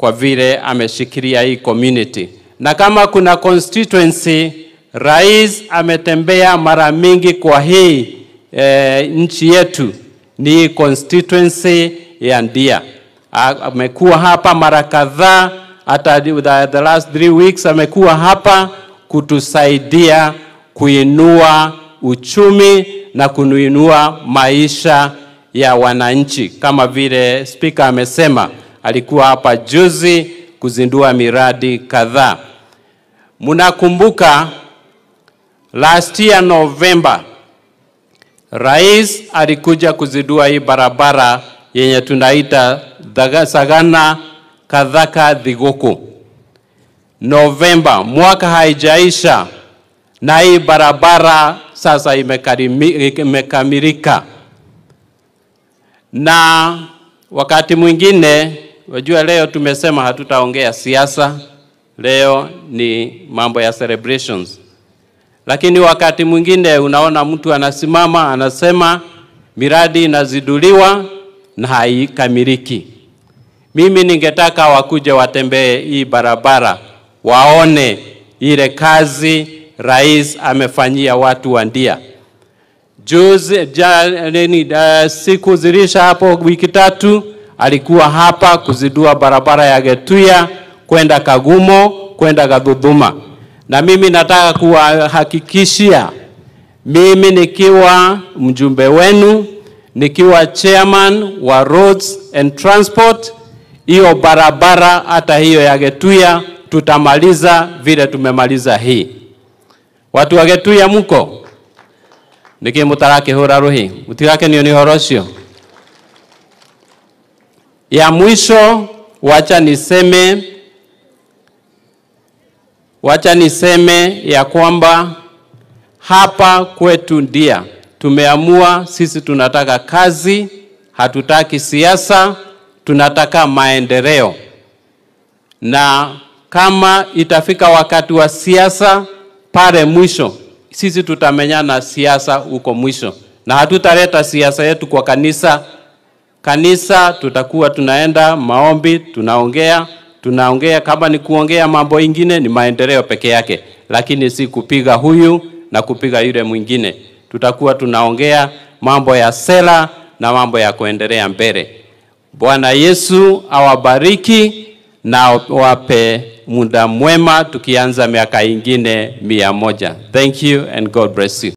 kwa vile ameshikilia hii community, na kama kuna constituency rais ametembea mara mingi kwa hii e, nchi yetu ni hii constituency ya Ndia. A- Amekuwa hapa mara kadhaa, hata the, the last three weeks amekuwa hapa kutusaidia kuinua uchumi na kuinua maisha ya wananchi, kama vile spika amesema, alikuwa hapa juzi kuzindua miradi kadhaa. Mnakumbuka last year November, rais alikuja kuzindua hii barabara yenye tunaita Daga- Sagana Kadhaka Thiguku. Novemba mwaka haijaisha na hii barabara sasa imekarimi- imekamilika, na wakati mwingine, wajua, leo tumesema hatutaongea siasa, leo ni mambo ya celebrations, lakini wakati mwingine unaona mtu anasimama anasema miradi inaziduliwa na haikamiliki. Mimi ningetaka wakuje watembee hii barabara waone ile kazi rais amefanyia watu wa Ndia. Juzi ja, nini, uh, siku zilisha hapo wiki tatu alikuwa hapa kuzindua barabara ya Getuya kwenda Kagumo kwenda Gadhudhuma, na mimi nataka kuwahakikishia mimi nikiwa mjumbe wenu nikiwa chairman wa roads and transport, hiyo barabara hata hiyo ya Getuya tutamaliza vile tumemaliza hii. Watu wa Getuya muko niki mutarakihura ruhi mutigakenio ni horo ucio ya mwisho wacha niseme wacha niseme ya kwamba hapa kwetu Ndia tumeamua sisi tunataka kazi, hatutaki siasa, tunataka maendeleo. Na kama itafika wakati wa siasa pale mwisho, sisi tutamenyana siasa huko mwisho, na hatutaleta siasa yetu kwa kanisa. Kanisa tutakuwa tunaenda maombi, tunaongea tunaongea, kama ni kuongea mambo ingine ni maendeleo peke yake, lakini si kupiga huyu na kupiga yule mwingine. Tutakuwa tunaongea mambo ya sera na mambo ya kuendelea mbele. Bwana Yesu awabariki na wape muda mwema, tukianza miaka ingine mia moja. Thank you and God bless you.